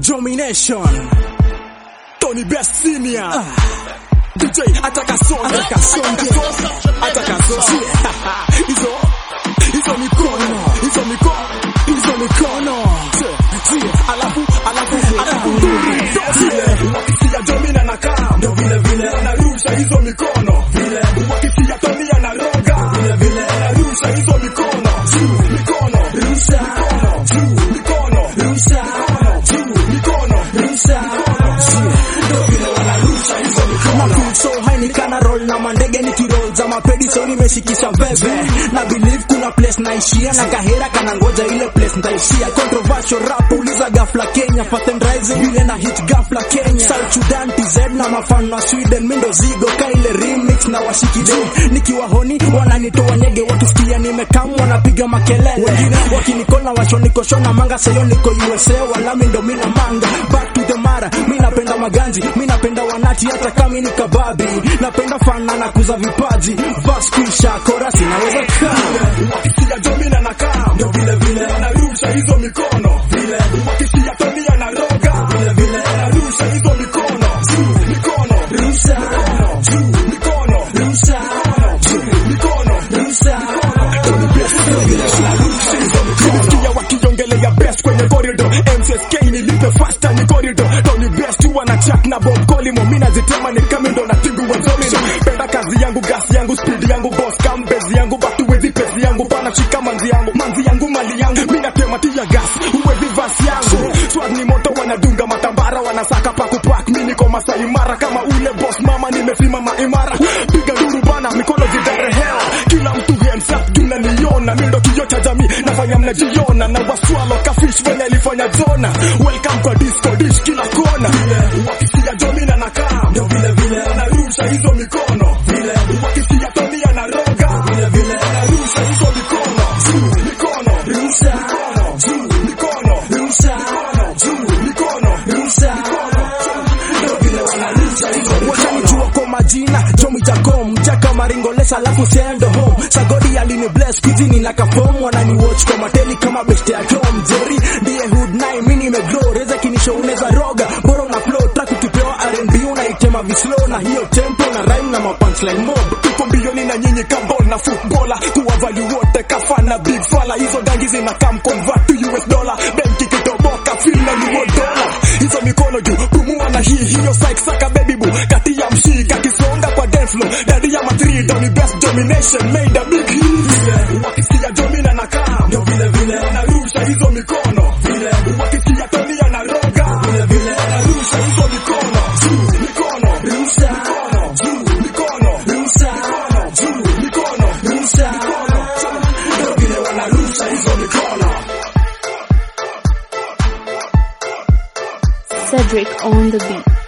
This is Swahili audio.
Domination Tony Best Senior DJ ataka songe ataka songe ataka songe hizo hizo mikono hizo mikono hizo mikono Zie, alafu alafu alafu zile wakisia Domina na kaa ndo vile vile anarusha hizo mikono vile wakisia Tony anaroga vile vile anarusha hizo mikono juu mikono rusha mikono juu mikono rusha mikono juu mikono rusha ndo vile wanarusha hizo mikono na feel so high nikana roll na mandege nikiroll za mapedi so nimeshikisha veve na believe kuna place naishia na kahera kana ngoja ile place nitaishia controversial rap uliza gafla Kenya Fast and Rising vile na hit gafla Kenya South Sudan TZ na mafan na Sweden mindo zigo kaile remix na washikide nikiwa honi wananitoa nyege wakisikia nimekam wanapiga makelele wengine wakinikona washonikosho manga sayo niko USA wala mindo mina manga back to the mara mi napenda maganji mi napenda wanati hata kama ni kababi napenda fana na kuza vipaji vas kuisha korasi naweza kaa wakisikia Domina na kaa ndo vile vile anarusha hizo mikono vile wakisikia Tony anaroga vile vile anarusha hizo mikono juu mikono rusha mikono juu mikono rusha mikono juu mikono rusha Tony Best vile vile anarusha hizo mikono Nilisikia wakiongelea best kwenye corridor MCSK nilipe faster ni corridor Tony Best wana chat na Bob Colimo mimi nazitema ni kama ndo na tibu wa domino penda kazi yangu gas yangu speed yangu boss kambezi yangu batu wezi pesi yangu pana shika manzi yangu manzi yangu mali yangu mimi natema tia gas uwezi vasi yangu swag ni moto wanadunga matambara wanasaka pa kupak mimi niko masai mara kama ule boss mama nimesimama imara piga duru bana mikono zidarehewa kila mtu hands up tunaniona mimi ndo kioo cha jamii nafanya mnajiona na waswalo kafish venye alifanya Jona welcome kwa disco dish kila kona wakisikia Domina na kaa ndo vile vile anarusha hizo mikono vile wakisikia Tony anaroga vile vile anarusha hizo mikono juu mikono rusha mikono juu mikono rusha mikono juu mikono rusha mikono ndo vile wanarusha hizo mikono kwa majina Jomi Jacom Jaka Maringolesa alafu sendo home Sagodi alini bless kujini na kafom wanani watch kwa mateli kama best ya Tom Jerry ndiye hood nine mimi nimegrow reza kinisho unaweza roga bora una flow track ukipewa R&B unaitema vislow na hiyo tempo na rhyme na mapunchline mob tuko mbioni na nyinyi kambol na footballer kuwa value wote kafana big fala hizo gangi zina come convert to US dollar benki kitoboka feel na ni dollar hizo mikono juu pumua na hii hiyo psych saka baby boo kati ya mshika kisonga kwa dance floor daddy ya matri Tony best domination made a big hit wakisikia Domina na kaa ndo vile vile anarusha hizo mikono vile wakisikia Tony anaroga vile vile anarusha hizo mikono juu mikono rusha mikono juu mikono rusha mikono juu mikono rusha mikono ndo vile wanarusha hizo mikono Cedric on the beat.